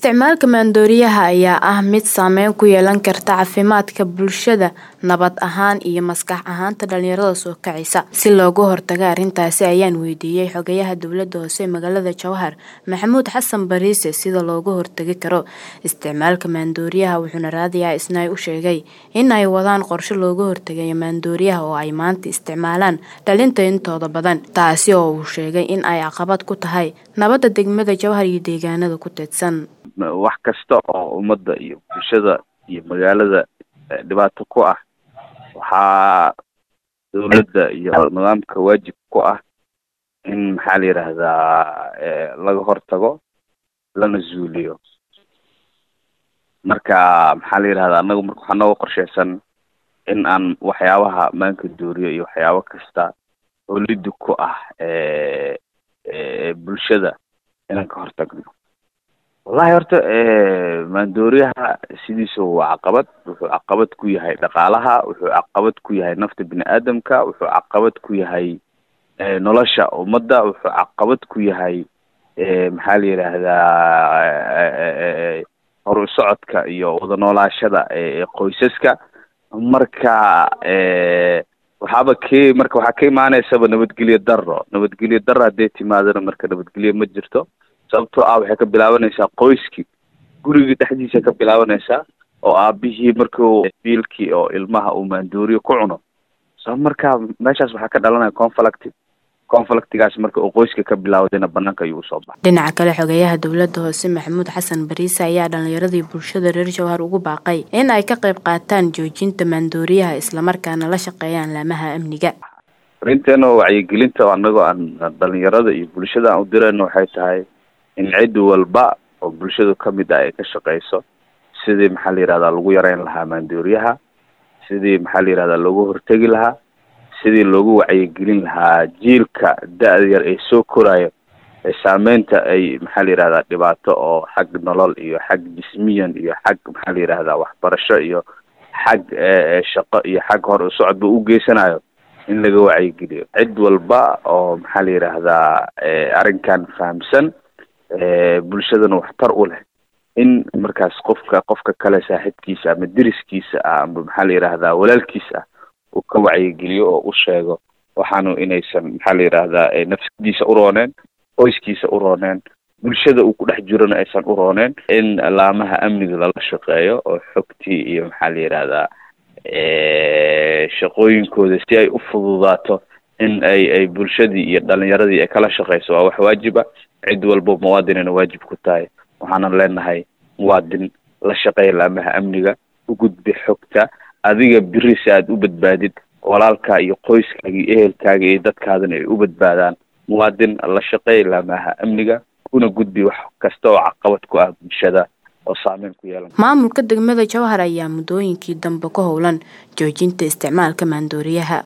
Isticmaalka maandooriyaha ayaa ah mid saameyn ku yeelan karta caafimaadka bulshada, nabad ahaan iyo maskax ahaanta dhalinyarada soo kacaysa. Si looga hortago arrintaasi ayaan weydiiyay Xogayaha Dowladda Hoose ee magaalada Jowhar, Maxamuud Xasan Bariise sida looga hortagi karo isticmaalka maandooriyaha wuxuuna raadiyo Isnaa u sheegay in ay wadaan qorshe looga hortagayo maandooriyaha oo ay maanta isticmaalaan dhalinta intooda badan, taasi oo uu sheegay in ay caqabad ku tahay nabadda degmada Jowhar iyo deegaanada ku teedsan. wax kasta oo ummadda iyo bulshada iyo magaalada dhibaato ku ah waxaa dowladda iyo nidaamka waajib ku ah in maxaa la yidhaahdaa laga hortago lana zuuliyo marka maxaa la yidhahdaa anaga marka waxaa nooga qorsheysan in aan waxyaabaha maanka dooriyo iyo waxyaabo kasta oo lidi ku ah bulshada inaan ka hortagno wallahi horta maandooriyaha sidiisa waa caqabad wuxuu caqabad ku yahay dhaqaalaha wuxuu caqabad ku yahay nafta bini aadamka wuxuu caqabad ku yahay nolosha ummadda wuxuu caqabad ku yahay maxaa la yidhaahdaa horu socodka iyo wada noolaashada qoysaska marka waxaaba ke marka waxaa ka imaaneysaba nabadgelyo daro nabadgelyo daro hadday timaadana marka nabadgelyo ma jirto sababtoo ah waxay ka bilaabanaysaa qoyskii gurigii dhexdiisa ka bilaabanaysaa oo aabihii markuu biilkii oo ilmaha uu maandooriyo ku cuno so marka meeshaas waxaa ka dhalanaya conflict conflictigaas marka uu qoyska ka bilaawdayna banaanka ayuu usoo baxay dhinaca kale xogayaha dowladda hoose maxamuud xasan bariise ayaa dhalinyaradii bulshada reer jowhar ugu baaqay in ay ka qayb qaataan joojinta maandooriyaha islamarkaana la shaqeeyaan laamaha amniga arinteena wacyigelinta anagoo aan dhalinyarada iyo bulshada aan u dirayno waxay tahay in cid walba oo bulshadu kamid ah ay ka shaqeyso sidii maxaa la yihahdaa lagu yareyn lahaa maandooriyaha sidii maxaa la yihahdaa loogu hortegi lahaa sidii loogu wacyigelin lahaa jiilka da-da yar ee soo korayo ee saameynta ay maxaa la yihahdaa dhibaato oo xag nolol iyo xag jismiyan iyo xag maxaa la yihahdaa waxbarasho iyo xag shaqo iyo xag hor socodba u geysanayo in laga wacyigeliyo cid walba oo maxaa la yidhaahdaa arrinkan fahamsan bulshadana waxtar u leh in markaas qofka qofka kale saaxiibkiisa ama deriskiisa ah ama maxaa la yidhaahdaa walaalkiisa ah uu ka wacyigeliyo oo u sheego waxaanu inaysan maxaa la yidhaahdaa nafsadiisa u rooneen qoyskiisa u rooneen bulshada uu ku dhex jirona aysan u rooneen in laamaha amniga lala shaqeeyo oo xogtii iyo maxaa la yidhaahdaa shaqooyinkooda si ay u fududaato in ay ay bulshadii iyo dhalinyaradii ay kala shaqeyso waa wax waajib ah cid walbo muwaadinayna waajib ku tahay waxaanan leenahay muwaadin la shaqeeya laamaha amniga u gudbi xogta adiga biri si aad u badbaadid walaalkaa iyo qoyskaaga iyo ehelkaaga iyo dadkaadana ay u badbaadaan muwaadin la shaqeeya laamaha amniga una gudbi wax kasta oo caqabad ku ah bulshada oo saameyn ku yeelan maamulka degmada jowhar ayaa muddooyinkii dambe ku howlan joojinta isticmaalka maandooriyaha